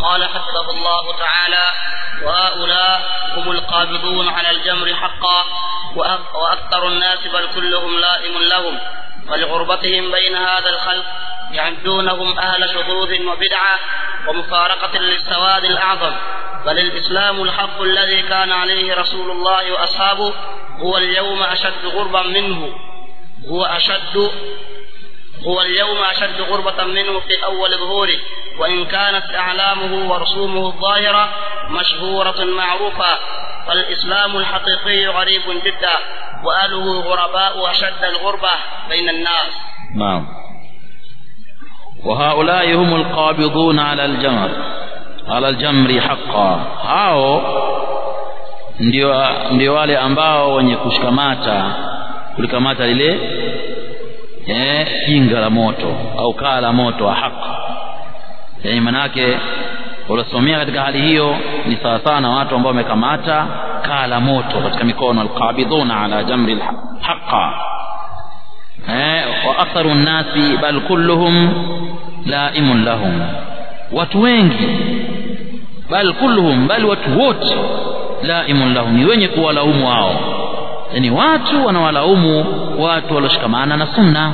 قال حفظه الله تعالى وهؤلاء هم القابضون على الجمر حقا وأكثر الناس بل كلهم لائم لهم ولغربتهم بين هذا الخلق يعدونهم أهل شذوذ وبدعة ومفارقة للسواد الأعظم بل الإسلام الحق الذي كان عليه رسول الله وأصحابه هو اليوم أشد غربا منه هو أشد هو اليوم أشد غربة منه في أول ظهوره وإن كانت أعلامه ورسومه الظاهرة مشهورة معروفة فالإسلام الحقيقي غريب جدا وأهله غرباء أشد الغربة بين الناس نعم وهؤلاء هم القابضون على الجمر على الجمر حقا hao ndio ndio wale ambao wenye kushikamata kulikamata lile eh jinga la moto au kaa la moto wa haki yani manake uliosomea katika hali hiyo ni sawa sawa na watu ambao wamekamata kaa la moto katika mikono alqabidhuna ala jamri haqa eh wa aktharu nnasi bal kulluhum laimun lahum watu wengi bal kulluhum bal watu wote laimun lahum ni wenye kuwalaumu wao yani watu wanawalaumu watu walioshikamana na sunna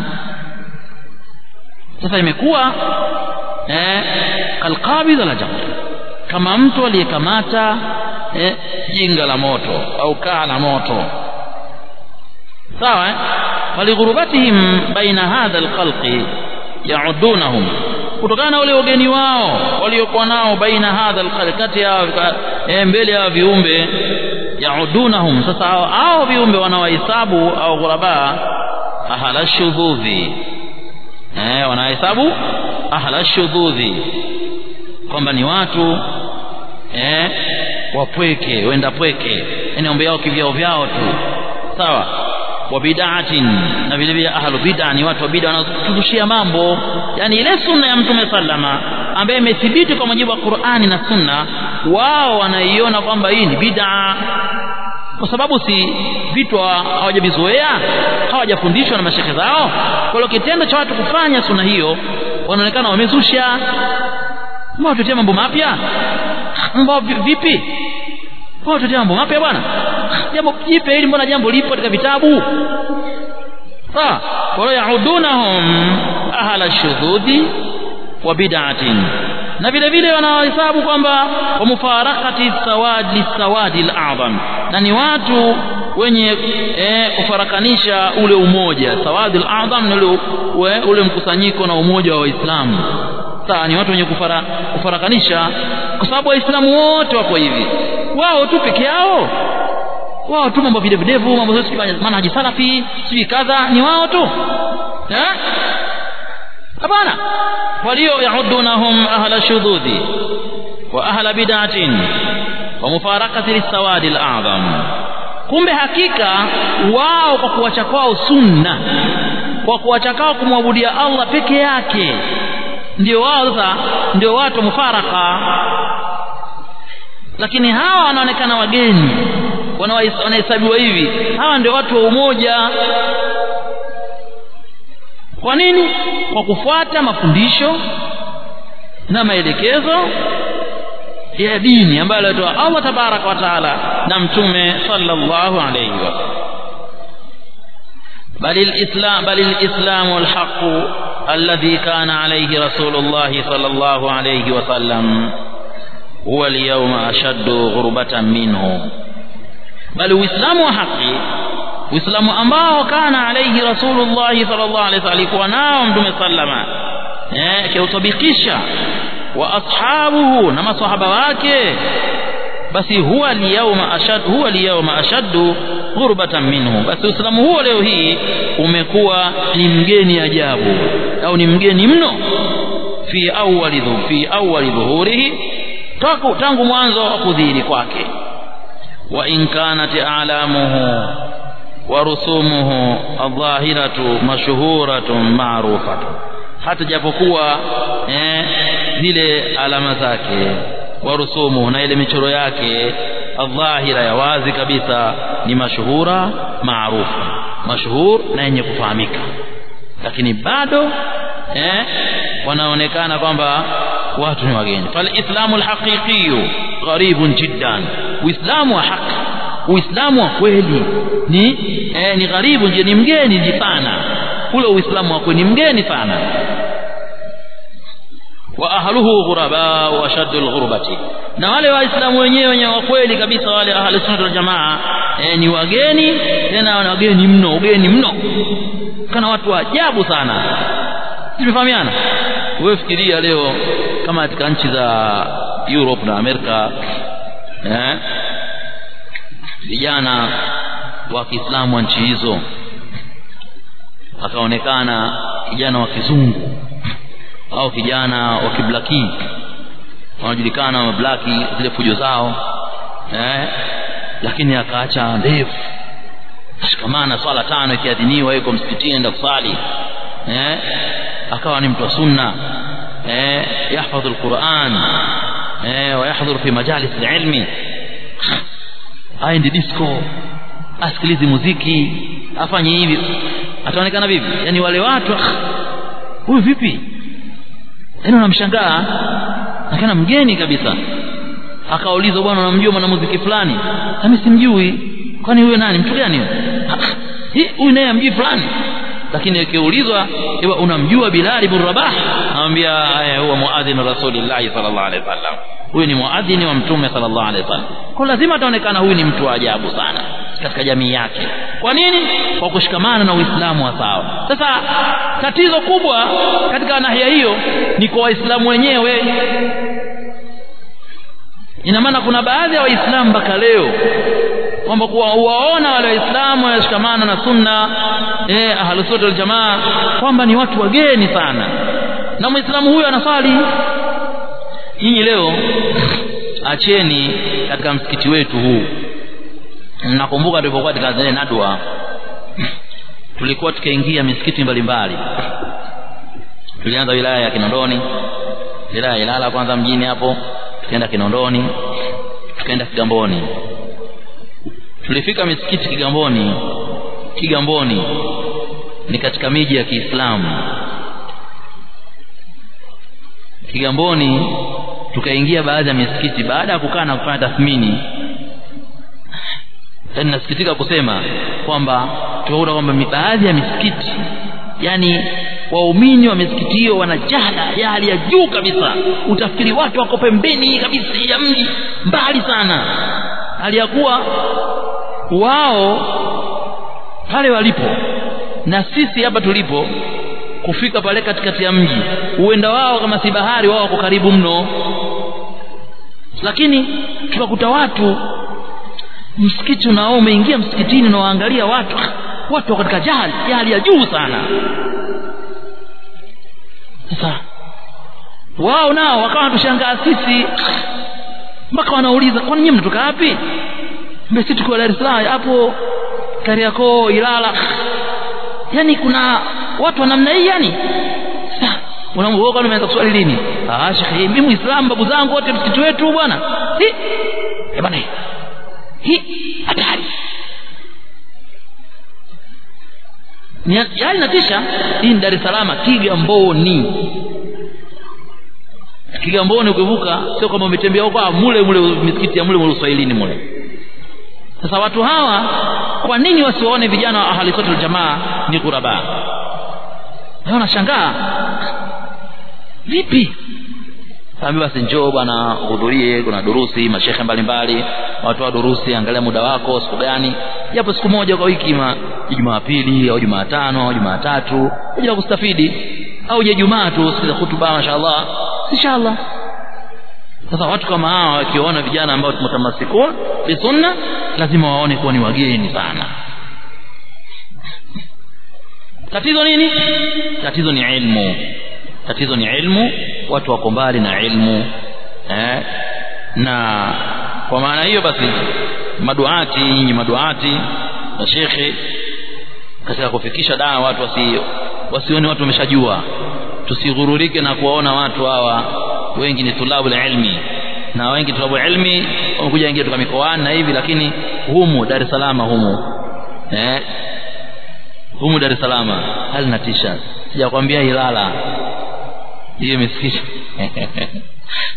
sasa imekuwa eh kalqabidh la jamr kama mtu aliyekamata eh, jinga la moto au kaa la moto sawa eh? walighurubatihim baina hadha alkhalqi yaudunahum kutokana na ule ugeni wao waliokuwa nao baina hadha alkhalqi kati ya eh, mbele ya viumbe yaudunahum sasa hao viumbe wanawahesabu au ghuraba ahala shudhudhi eh wanahesabu ahla shudhudhi kwamba ni watu eh wapweke wenda pweke yani ombe yao kivyao vyao tu sawa wa bid'atin na vile vile ahlu bid'a ni watu wa bid'a wanaotuzushia mambo yani ile sunna ya mtume sallama ambaye imethibiti kwa mujibu wa Qur'ani na sunna wao wanaiona kwamba hii ni bid'a kwa sababu si vitu hawajavizoea hawajafundishwa na mashekhe zao kwa hiyo kitendo cha watu kufanya sunna hiyo wanaonekana wamezusha mbona tutia mambo mapya mbona vipi mbona tutia mambo mapya bwana jambo jipe hili mbona jambo lipo katika vitabu sawa kwa hiyo yaudunahum ahla shudhudi wa bid'atin na vile vile wanahesabu kwamba wa mufarakati sawadi sawadi al-a'zam na ni watu wenye eh, kufarakanisha ule umoja sawadi al-a'zam ni ule, ule mkusanyiko na umoja wa waislamu sawa ni watu wenye kufara, kufarakanisha kwa sababu waislamu wote wako hivi wao tu peke yao wao tu mambo videvu videvu mambo sio manhaji salafi sijui kadha ni wao tu eh hapana walio yaudunahum ahla shududhi wa ahla bid'atin wa mufarakati lisawadi al-a'zam kumbe hakika wao kwa kuacha kwao sunna kwa kuacha kwao kumwabudia Allah peke yake ndio wao sasa ndio watu mufaraka lakini hawa wanaonekana wageni wanahesabiwa hivi hawa ndio watu wa umoja kwa nini kwa kufuata mafundisho na maelekezo ya dini ambayo alitoa Allah tabaraka wa taala na mtume sallallahu alayhi wasallam بل الإسلام بل الإسلام الحق الذي كان عليه رسول الله صلى الله عليه وسلم هو اليوم أشد غربة منه بل الإسلام حقي uislamu ambao kana alayhi rasulullah sallallahu alayhi wasallam alikuwa nao mtume sallama eh akiutabikisha wa ashabuhu na maswahaba wake basi huwa liyawma ashad huwa liyawma ashaddu ghurbatan minhu basi uislamu huo leo hii umekuwa ni mgeni ajabu au ni mgeni mno fi awwali dhu fi awwali dhuhurihi tangu tangu mwanzo wa kudhihiri kwake wa in kanat a'lamuhu ورسومه الظاهرة مشهورة معروفة hata japokuwa eh, zile alama zake warusumu na ile michoro yake adhahira ya wazi kabisa ni mashuhura maarufu mashuhur na yenye kufahamika lakini bado eh, wanaonekana kwamba watu ni wageni falislamu alhaqiqiyu gharibun jiddan uislamu wa haki uislamu wa kweli ni eh, ni gharibu ni mgeni ni sana ule uislamu wa kweli ni mgeni sana wa ahluhu ghuraba wa ashaddu alghurbati na wale waislamu wenyewe wenye wa kweli kabisa wale ahli sunna wal jamaa eh, ni wageni tena ni wageni mno ugeni mno kana watu wa ajabu sana tumefahamiana wewe fikiria leo kama katika nchi za Europe na Amerika eh vijana wa Kiislamu wa nchi hizo akaonekana kijana wa kizungu au kijana wa kiblaki wanajulikana mablaki zile fujo zao eh lakini akaacha ndevu shikamana swala tano ikiadhiniwa yuko msikitini enda kusali eh akawa ni mtu wa sunna eh yahfadhu alquran eh wayahdhuru fi majalis alilmi aende disco asikilize muziki afanye hivi ataonekana vipi yani wale watu huyu vipi yani unamshangaa akana mgeni kabisa akaulizwa bwana unamjua mwanamuziki fulani mimi simjui kwani huyo nani mtu gani huyu naye amjui fulani lakini akiulizwa iwa unamjua Bilal ibn Rabah anamwambia huwa muadhin rasulillah sallallahu alaihi wasallam huyu ni muadhini wa mtume sallallahu alaihi wasallam kwa lazima ataonekana huyu ni mtu wa ajabu sana katika jamii yake kwa nini kwa kushikamana na uislamu wa sawa sasa tatizo kubwa katika nahia hiyo ni kwa waislamu wenyewe ina maana kuna baadhi ya waislamu mpaka leo kwamba kuwa uwaona wale waislamu wanashikamana na sunna eh ahlusunna wal jamaa kwamba ni watu wageni sana na muislamu huyu anaswali nyinyi leo acheni katika msikiti wetu huu nakumbuka tulipokuwa katika zile nadwa tulikuwa tukaingia misikiti mbalimbali tulianza wilaya ya Kinondoni wilaya ya Ilala kwanza mjini hapo tukaenda Kinondoni tukaenda Kigamboni tulifika misikiti Kigamboni Kigamboni ni katika miji ya Kiislamu Kigamboni tukaingia baadhi ya misikiti baada ya kukaa na kufanya tathmini yani nasikitika kusema kwamba tukakuta kwamba baadhi ya misikiti yani waumini wa misikiti hiyo wana jahla ya hali ya juu kabisa utafikiri watu wako pembeni kabisa ya mji mbali sana hali ya kuwa wao pale walipo na sisi hapa tulipo kufika pale katikati ya mji uenda wao kama si bahari wao wako karibu mno lakini tukakuta watu msikiti unao umeingia msikitini na waangalia watu watu wako katika jahali jahali ya juu sana sasa wao nao wakawa wanatushangaa sisi mpaka wanauliza kwani nyinyi mnatoka wapi mbe sisi tuko Dar es Salaam hapo Kariakoo Ilala yani kuna watu wa namna hii yani unamwoga kwani umeanza kuswali lini ah shekhi mimi muislamu babu zangu wote msikiti wetu bwana eh bwana hii hatari yani natisha hii ni Dar es Salaam Kigamboni Kigamboni ukivuka sio kama umetembea huko mule mule misikiti ya mule mule Uswahilini mule sasa watu hawa kwa nini wasiwaone vijana wa ahli sunna jamaa ni kuraba leo nashangaa vipi Kaambia basi njoo bwana uhudhurie kuna durusi mashehe mbalimbali watu wa durusi angalia muda wako siku gani japo siku moja kwa wiki ma Jumapili au Jumatano au Jumatatu kuja kustafidi au je Jumaa tu sikiza hutuba mashaallah inshallah sasa watu kama hawa wakiona vijana ambao tumetamasikuwa bi sunna lazima waone kuwa ni wageni sana tatizo nini tatizo ni ilmu tatizo ni ilmu watu wako mbali na ilmu eh na kwa maana hiyo basi maduati nyinyi maduati na shekhe katika kufikisha dawa watu wasi wasione watu wameshajua tusighururike na kuwaona watu hawa wengi ni tulabu ilmi na wengi tulabu ilmi wamekuja ingia kutoka mikoani na hivi lakini humu Dar es Salaam humu eh humu Dar es Salaam hali natisha sijakwambia Ilala hiyo misikiti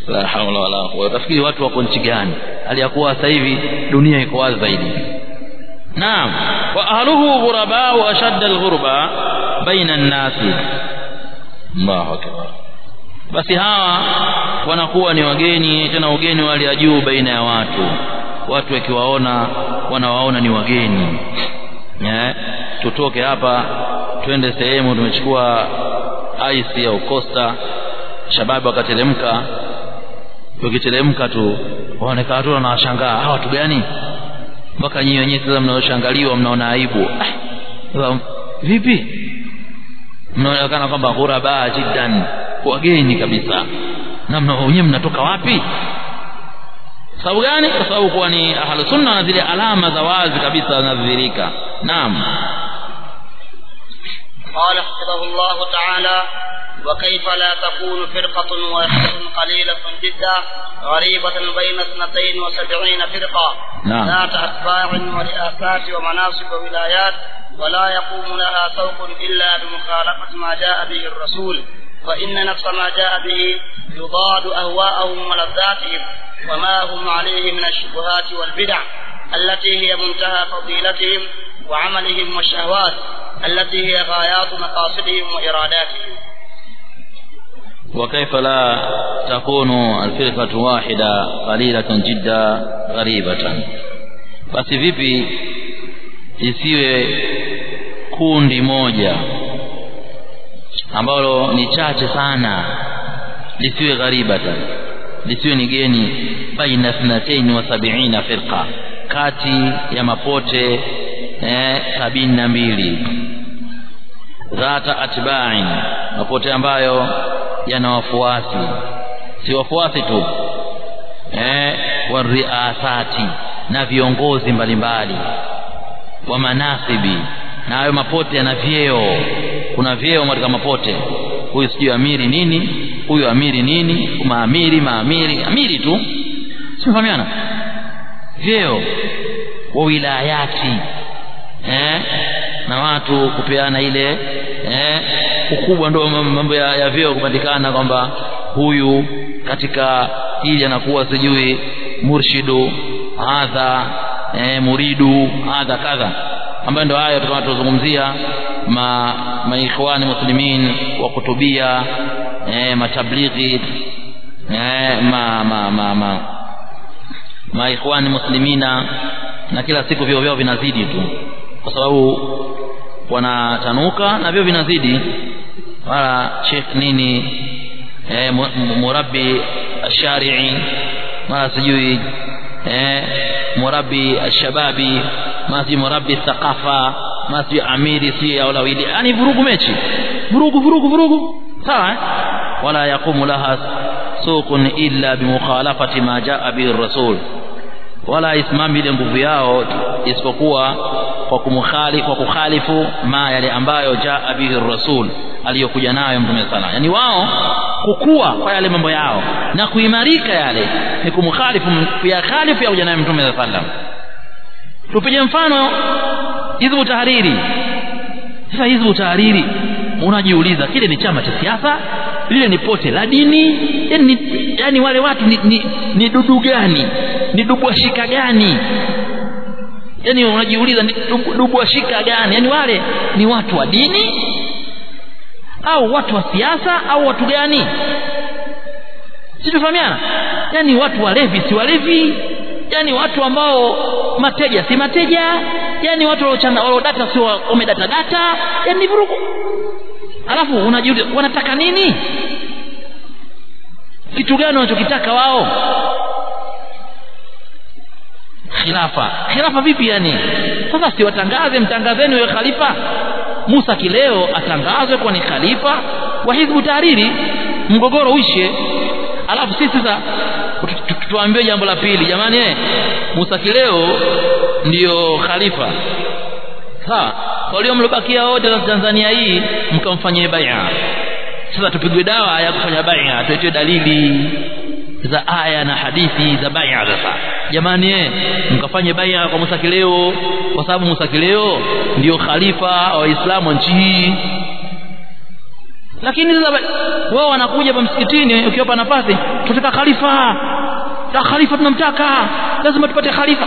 la haula wala quwwata utafikiri watu wako nchi gani aliyakuwa sasa hivi dunia iko wazi zaidi naam wa ahluhu ghuraba wa ashadda alghurba baina an-nasi Allahu akbar basi hawa wanakuwa ni wageni tena ugeni wali ya juu baina ya watu watu wakiwaona wanawaona ni wageni eh tutoke hapa twende sehemu tumechukua ice au costa shababu akateremka ukiteremka tu waonekana watu wanawashangaa hawa watu gani mpaka nyinyi wenyewe sasa mnaoshangaliwa mnaona aibu ah, vipi mnaonekana kwamba ghuraba jiddan wageni kabisa na mna wenyewe mnatoka wapi sababu gani kwa sababu kuwa ni ahlu sunna na zile alama za wazi kabisa zinadhihirika naam قال حفظه الله تعالى وكيف لا تكون فرقة واحدة قليلة جدا غريبة بين اثنتين وسبعين فرقة نعم. ذات أتباع ورئاسات ومناصب وولايات ولا يقوم لها سوق إلا بمخالفة ما جاء به الرسول فإن نفس ما جاء به يضاد أهواءهم ولذاتهم وما هم عليه من الشبهات والبدع التي هي منتهى فضيلتهم وعملهم والشهوات التي هي غايات مقاصدهم وإراداتهم وكيف لا تكون الفرقة واحدة قليلة جدا غريبة basi vipi isiwe kundi moja ambalo ni chache sana lisiwe gharibatan lisiwe ni geni baina thnatain wa sabiina firqa kati ya mapote eh, sabini na mbili dhata atba'in mapote ambayo yana wafuasi si wafuasi tu eh wariasati na viongozi mbalimbali wa manasibi na hayo mapote yana vyeo kuna vyeo katika mapote huyu sijui amiri nini huyu amiri nini maamiri maamiri amiri tu simfahamiana vyeo wa wilayati eh na watu kupeana ile eh ukubwa ndio mambo ya, ya vyeo kupatikana kwamba huyu katika hili anakuwa sijui murshidu hadha eh, muridu hadha kadha ambayo ndio haya tukawa tuzungumzia ma maikhwani muslimin wa kutubia eh, matablighi eh, ma ma ma ma maikhwani muslimina na kila siku vyo vyao vinazidi tu kwa sababu wanatanuka na vyo vinazidi wala sheikh nini eh, murabbi ashari'i mara sijui eh, murabbi ashababi mara sijui murabbi thaqafa mara sijui amiri si au lawili yani vurugu mechi vurugu vurugu vurugu sawa eh? wala yaqumu laha suqun illa bimukhalafati ma jaa bihi rasul wala isimami ile nguvu yao isipokuwa kwa kumkhali kwa kukhalifu ma yale ambayo jaa bihi rasul aliyokuja nayo mtume sana yani wao kukua kwa yale mambo yao na kuimarika yale ni kumkhalifu kuyakhalifu ya kuja nayo mtume sallam tupige mfano hizbu tahariri sasa hizbu tahariri unajiuliza kile ni chama cha siasa lile ni pote la dini yani, yani wale watu ni, ni, ni dudu gani ni dubwashika gani yani unajiuliza ni dubwashika gani yani wale ni watu wa dini au watu wa siasa au watu gani si tufahamiana yani watu walevi si walevi yani watu ambao mateja si mateja yani watu waliodata si wamedata data yani vurugu alafu unajiuliza wanataka nini kitu gani wanachokitaka wao khilafa khilafa vipi yani sasa si watangaze mtangazeni wewe khalifa Musa kileo atangazwe kuwa ni khalifa wa hizbu tahariri mgogoro uishe alafu sisi sasa tuambie jambo la pili jamani eh Musa kileo ndiyo khalifa sawa walio mlobakia wote Tanzania hii mkamfanyie bai'a sasa tupigwe dawa ya kufanya bai'a tuitoe dalili za aya na hadithi za bai'a sasa jamani eh mkafanye bai'a kwa Musa kileo kwa sababu Musa kileo ndio khalifa wa Waislamu nchi hii lakini sasa wao wanakuja hapa msikitini ukiwapa nafasi tunataka khalifa na khalifa tunamtaka lazima tupate khalifa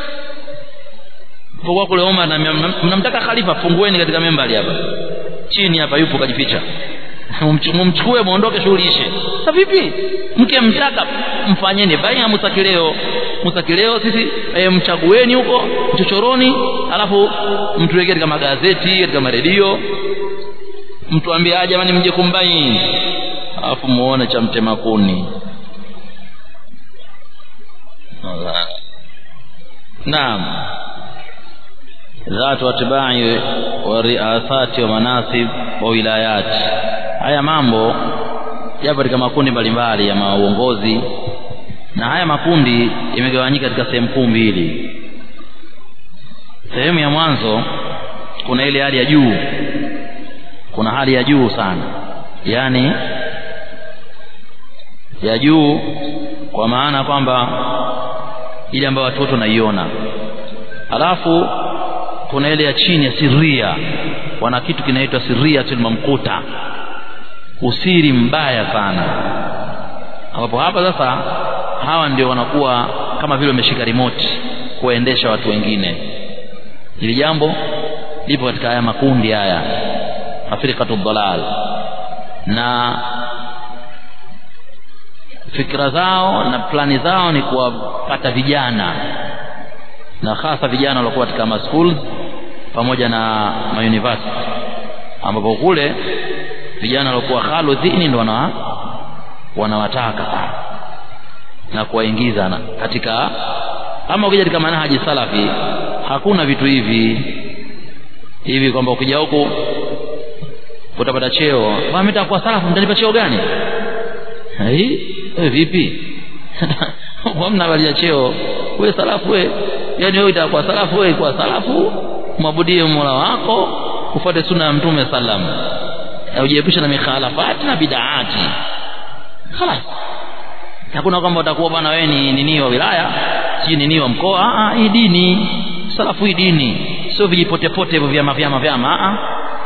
kwa kule Omar na mnamtaka khalifa fungueni katika membali hapa chini hapa yupo kajificha mumchukue muondoke shughuli ishe sasa vipi mke mtaka mfanyeni baya musakileo musakileo sisi e, mchagueni huko chochoroni alafu mtuwekee katika magazeti katika maredio mtuambie jamani mje kumbaini alafu muone cha mtema kuni naam dhatu atba'i wa riasati wa manasib wa wilayat haya mambo yapo katika makundi mbalimbali ya mauongozi na haya makundi yamegawanyika katika sehemu kuu mbili sehemu ya mwanzo kuna ile hali ya juu kuna hali ya juu sana yani ya juu kwa maana kwamba ile ambayo watu wote wanaiona alafu kuna ile ya chini ya siria wana kitu kinaitwa siriatul mamkuta usiri mbaya sana ambapo hapa sasa hawa ndio wanakuwa kama vile wameshika remote kuendesha watu wengine hili jambo lipo katika haya makundi haya afrikatu dalal na fikra zao na plani zao ni kuwapata vijana na hasa vijana waliokuwa katika ma schools pamoja na ma university ambapo kule vijana waliokuwa khaludhini ndo wana wanawataka sana na kuwaingiza na katika ama ukija katika manhaji salafi hakuna vitu hivi hivi kwamba ukija huku utapata cheo bwana mimi nitakuwa salafu mtanipa cheo gani hii wewe vipi hamna habari ya cheo wewe salafu wewe yani wewe utakuwa salafu wewe kwa salafu mwabudie Mola wako ufuate sunna ya mtume sallam ujiepushe na mikhalafati na bid'ati خلاص hakuna kwamba utakuwa bwana wewe ni nini wa wilaya si nini wa mkoa ah hii dini salafu hii dini sio vijipotepote hivyo vyama vyama vyama ah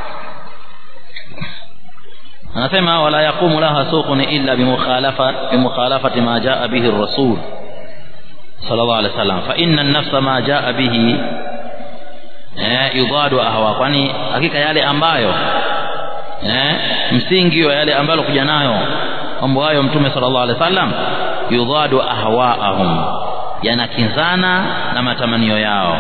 anasema wala yaqumu laha suqun illa bimukhalafa bimukhalafati ma jaa bihi ar-rasul sallallahu alaihi wasallam fa inna an-nafsa ma jaa bihi eh yudadu ahwa kwani hakika yale ambayo eh msingi wa yale ambayo kuja nayo mambo hayo mtume sallallahu alaihi wasallam yudadu ahwaahum yanakinzana na matamanio yao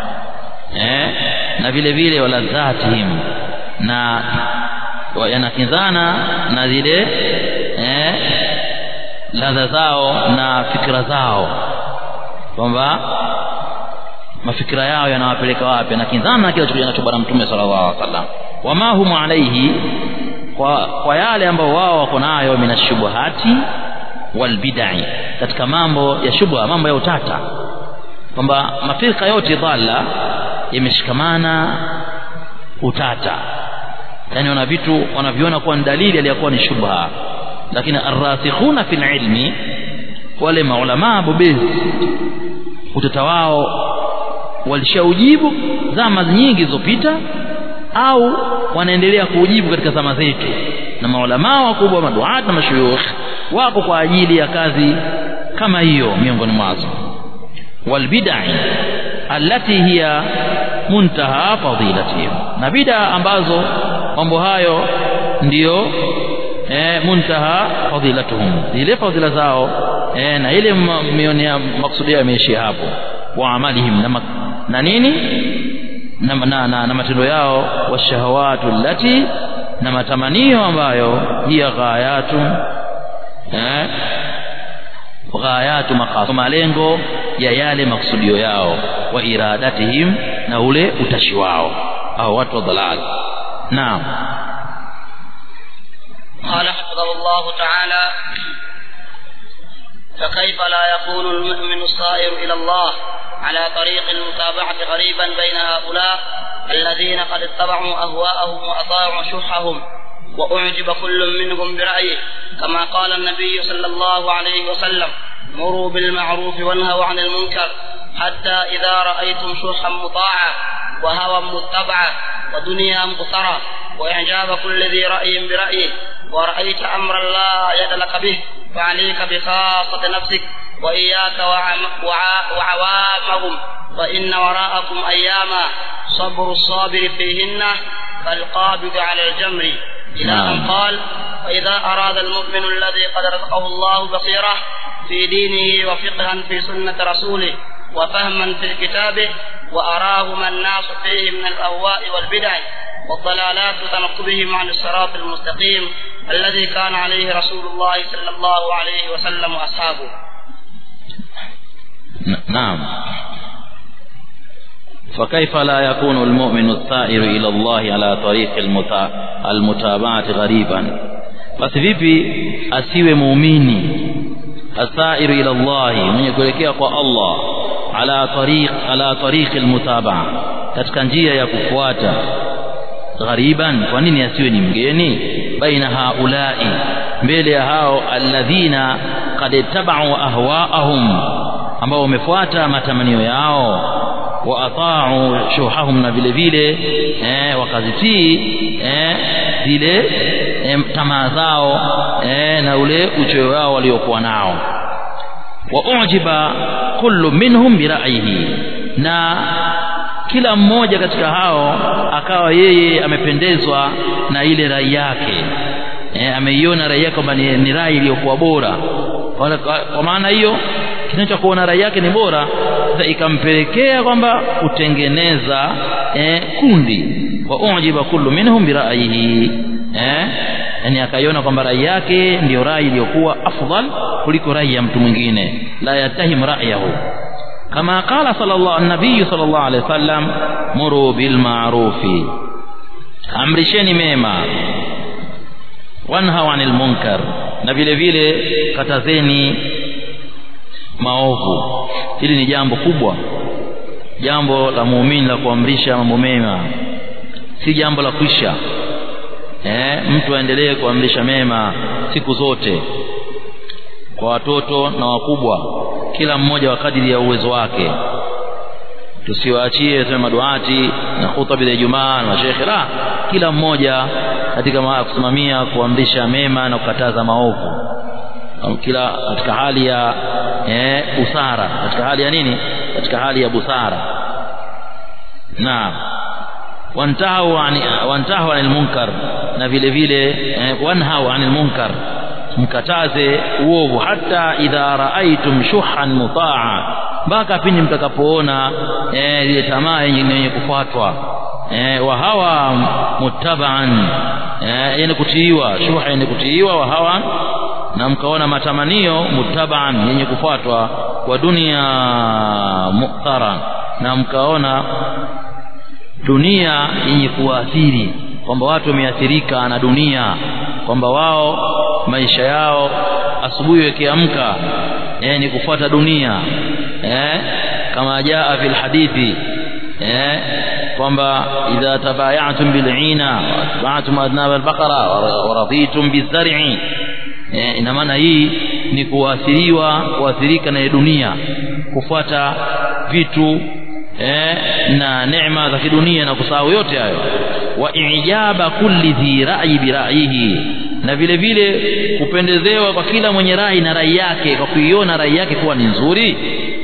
eh na vile vile waladhatihim na yanakinzana na zile eh ladha zao na fikra zao kwamba mafikira yao yanawapeleka wapi yanakinzana na kile kinacho bwana mtume sallallahu alaihi wasallam wama hum alaihi kwa, kwa yale ambao wao wako nayo minashubuhati walbidai katika mambo ya shubha mambo ya utata kwamba mafirika yote dhalla yameshikamana utata yani wana vitu wanaviona kuwa ni dalili aliyakuwa ni shubha lakini arrasikhuna fil ilmi wale maulamaa bobezi utata wao walishaujibu zama nyingi zilizopita au wanaendelea kuujibu katika zama zetu na maulamaa wakubwa maduat na mashuyukh wako kwa ajili ya kazi kama hiyo miongoni mwazo walbidai allati hiya muntaha fadilatihim na bida ambazo mambo hayo ndiyo eh, muntaha fadilatuhum zile fadila zao eh, na ile mionea maksudia yameishia hapo wa amalihim na, na nini na, na, na, na matendo yao washahawatu allati na matamanio ambayo hiya ghayatu eh ghayatu maqasid malengo ya yale maksudio yao wa iradatihim na ule utashi wao au watu wa dalal naam قال حفظه الله تعالى فكيف لا يكون المؤمن الصائر إلى الله على طريق المتابعة غريبا بين هؤلاء الذين قد اتبعوا أهواءهم وأطاعوا شحهم وأعجب كل منهم برأيه كما قال النبي صلى الله عليه وسلم مروا بالمعروف وانهوا عن المنكر حتى إذا رأيتم شحا مطاعا وهوى متبعا ودنيا مقترا وإعجاب كل ذي رأي برأيه ورأيت أمرا لا يد لك به فعليك بخاصة نفسك وإياك وعم- وع- وعوامهم فإن وراءكم أياما صبر الصابر فيهن كالقابض على الجمر إلى أن نعم. قال فإذا أراد المؤمن الذي قد رزقه الله بصيرة في دينه وفقها في سنة رسوله وفهما في كتابه وأراهم الناس فيه من الأهواء والبدع والضلالات وتنقبهم عن الصراط المستقيم الذي كان عليه رسول الله صلى الله عليه وسلم وأصحابه ن- نعم فكيف لا يكون المؤمن السائر إلى الله على طريق المتا... المتابعة غريبا basi vipi asiwe muumini asairu ila Allah mwenye kuelekea kwa Allah ala tariq ala tariq almutabaa katika njia ya kufuata ghariban kwa nini asiwe ni mgeni baina haulai mbele ya hao alladhina qad tabau ahwaahum ambao wamefuata matamanio yao wa ata'u shuhahum na vile vile eh, wakazitii eh, zile eh, tamaa zao eh, na ule uchoyo wao waliokuwa nao wa ujiba kullu minhum bira'yihi na kila mmoja katika hao akawa yeye amependezwa na ile rai yake e, ameiona rai yake kwamba ni, ni rai iliyokuwa bora kwa, kwa, kwa maana hiyo kinacho kuona rai yake ni bora sasa ikampelekea kwamba kutengeneza e, kundi wa ujiba kullu minhum bira'yihi eh yani akaiona kwamba rai yake ndiyo rai iliyokuwa afdal kuliko rai ya mtu mwingine la yatahim ra'yahu kama qala sallallahu an-nabiy sallallahu alayhi wasallam muru bil ma'rufi amrisheni mema wanha 'anil munkar na vile vile katazeni maovu hili ni jambo kubwa jambo la muumini la kuamrisha mambo mema si jambo la kuisha eh mtu aendelee kuamrisha mema siku zote kwa watoto na wakubwa kila mmoja wa kadiri ya uwezo wake tusiwaachie sema maduati na khutba ya Ijumaa na mashekhe la kila mmoja katika ma- kusimamia kuamrisha mema na kukataza maovu kila katika hali ya eh, busara katika hali ya nini katika hali ya busara naam wantahu an wantahu anil munkar na vile vile eh, wanhau anil munkar mkataze uovu hata idha raaitum shuhan mutaa mpaka pindi mtakapoona eh, ile tamaa yenye yenye kufuatwa eh, wa hawa muttabaan eh, yenye kutiiwa shuha yenye kutiiwa wa hawa na mkaona matamanio muttabaan yenye kufuatwa kwa dunia muktara na mkaona dunia yenye kuathiri kwamba watu wameathirika na dunia kwamba wao maisha yao asubuhi wakiamka eh, ni kufuata dunia eh, kama jaa fil hadithi eh, kwamba idha tabayatum bil'ina watba'tum adnab al-baqara wa raditum bizar'i eh, ina maana hii ni kuathiriwa kuathirika na dunia kufuata vitu eh, na neema za kidunia na kusahau yote hayo wa ijaba kulli dhi ra'yi bi ra'yihi na vile vile kupendezewa kwa kila mwenye rai na rai yake kwa kuiona rai yake kuwa ni nzuri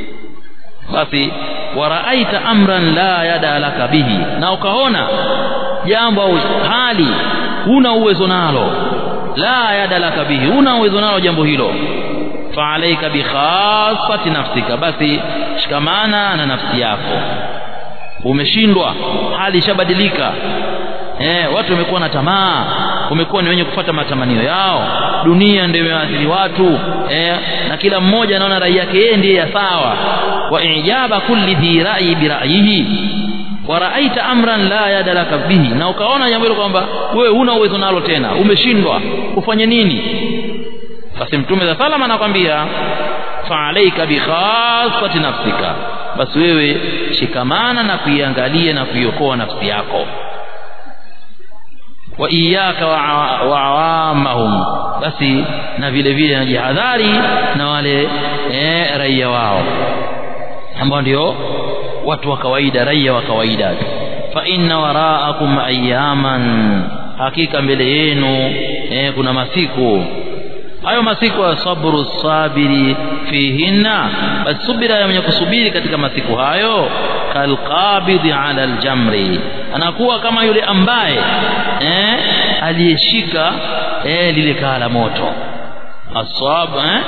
basi waraaita amran la yada laka bihi na ukaona jambo au hali huna uwezo nalo la yada laka bihi huna uwezo nalo jambo hilo faalaika bikhassati nafsika basi shikamana na nafsi yako umeshindwa hali ishabadilika eh watu wamekuwa na tamaa wamekuwa ni wenye kufuata matamanio yao dunia ndio imeathiri watu eh na kila mmoja anaona rai yake yeye ndiye ya sawa wa ijaba kulli dhi ra'i bi ra'yihi wa ra'aita amran la yada laka bihi na ukaona jambo hilo kwamba wewe huna uwezo nalo tena umeshindwa ufanye nini basi mtume za salama anakwambia fa'alaika bi khassati nafsika basi wewe shikamana na kuiangalia na kuiokoa nafsi yako wa iyaka wa awamahum basi na vile vile najihadhari na wale eh, raia wao ambao ndio watu wa kawaida raia wa kawaida fa inna waraakum ayaman hakika mbele yenu eh, kuna masiku hayo masiku ya sabru sabiri fihinna basi subira ya mwenye kusubiri katika masiku hayo kalqabidhi ala aljamri anakuwa kama yule ambaye eh, aliyeshika eh, lile kaa la moto asab eh?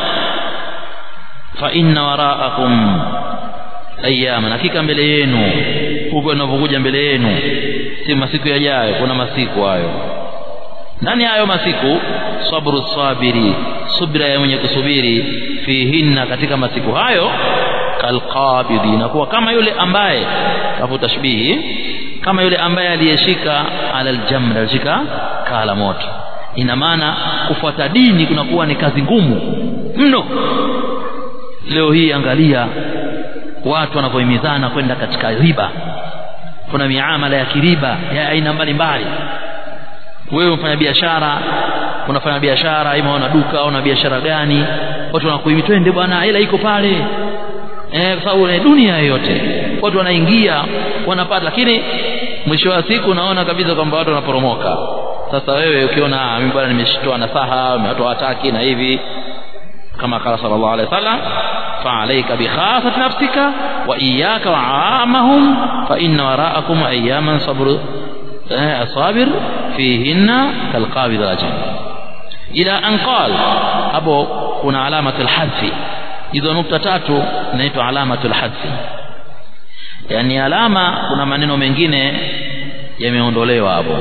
fa inna waraakum ayyaman hakika mbele yenu huko inavyokuja mbele yenu si masiku yajayo kuna masiku hayo ndani hayo masiku sabru sabiri subira ya mwenye kusubiri fihinna katika masiku hayo kalqabidhi inakuwa kama yule ambaye hapo tashbihi kama yule ambaye aliyeshika ala aljamr alishika kala moto ina maana kufuata dini kunakuwa ni kazi ngumu mno leo hii angalia watu wanavyohimizana kwenda katika riba kuna miamala ya kiriba ya aina mbalimbali wewe unafanya biashara unafanya biashara ima una duka au una biashara gani watu wanakuhimi twende bwana hela iko pale eh kwa sababu ni dunia yote watu wanaingia wanapata lakini mwisho wa siku unaona kabisa kwamba watu wanaporomoka sasa wewe ukiona mimi bwana nimeshitoa nasaha watu hawataki na hivi kama kala sallallahu alaihi wasallam فعليك بخافة نفسك وإياك وعامهم فإن وراءكم أياما صبر صابر فيهن كالقابض الأجل إلى أن قال أبو كنا علامة الحذف إذا نقطة تاتو نيتو علامة الحذف يعني alama kuna maneno mengine yameondolewa hapo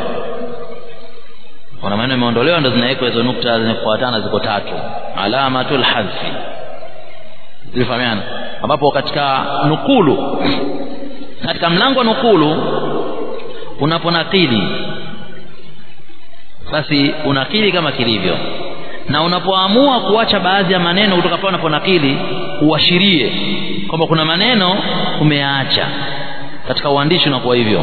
kuna maneno yameondolewa ndo zinawekwa hizo nukta zinafuatana ziko tatu alamatul hadfi zilifahamiana ambapo katika nukulu katika mlango wa nukulu unaponakili basi unakili kama kilivyo na unapoamua kuacha baadhi ya maneno kutoka pale unaponakili uashirie kwamba kuna maneno umeyaacha katika uandishi unakuwa hivyo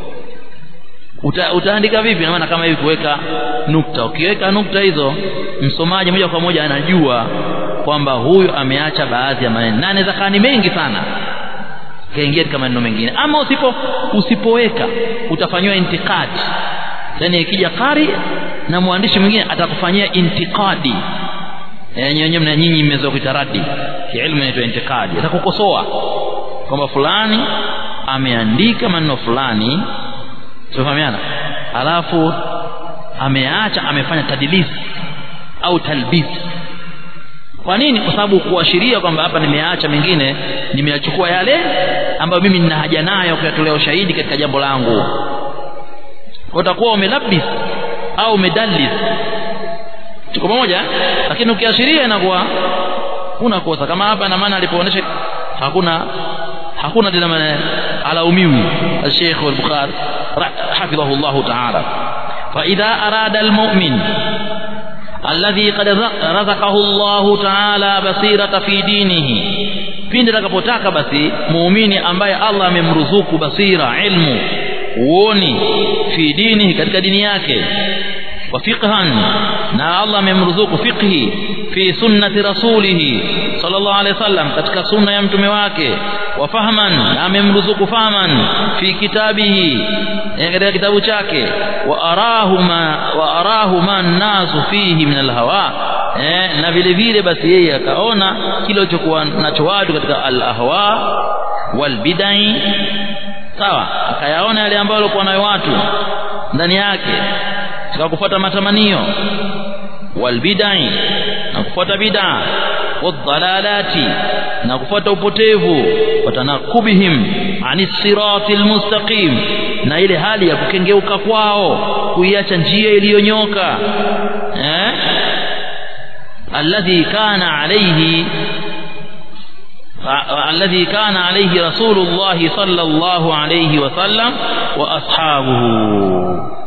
Uta, utaandika vipi maana kama hivi kuweka nukta ukiweka nukta hizo msomaji moja kwa moja anajua kwamba huyu ameacha baadhi ya maneno na anaweza kaa ni mengi sana kaingia katika maneno mengine ama usipo usipoweka utafanywa intikadi yani ikija kari na mwandishi mwingine atakufanyia intikadi yenyewe na nyinyi mmezoea kuita radi kielimu inaitwa intikadi atakukosoa kwamba fulani ameandika maneno fulani tunafahamiana alafu ameacha amefanya tadilisi au talbisi kwa nini kwa sababu kuashiria kwamba hapa nimeacha mengine nimeyachukua yale ambayo mimi nina haja nayo kuyatolea ushahidi katika jambo langu utakuwa umelabis au umedalis tuko pamoja lakini ukiashiria inakuwa unakosa kama hapa na maana alipoonyesha hakuna hakuna tena maana alaumiwi الشيخ البخاري حفظه الله تعالى فإذا أراد المؤمن الذي قد رزقه الله تعالى بصيرة في دينه pindi atakapotaka basi muumini ambaye Allah amemruzuku basira ilmu uoni fi dinihi katika dini yake wa fiqhan na Allah amemruzuku fiqhi fi sunnati rasulih sallallahu alaihi wasallam katika sunna ya mtume wake wa fahman na amemruzuku fahman fi kitabihi katika kitabu chake wa arahu ma wa arahu ma nasu fihi min alhawa eh na vile vile basi yeye akaona kile kilichokuwa nacho watu katika alahwa wal bidai sawa akayaona yale ambayo walikuwa nayo watu ndani yake katika kufuata matamanio wal bidai na kufuata bid'a wadhalalati na kufuata upotevu watanakubihim anis siratil mustaqim na ile hali ya kukengeuka kwao kuiacha njia iliyonyoka eh alladhi kana alayhi الذي كان عليه رسول الله صلى الله عليه وسلم واصحابه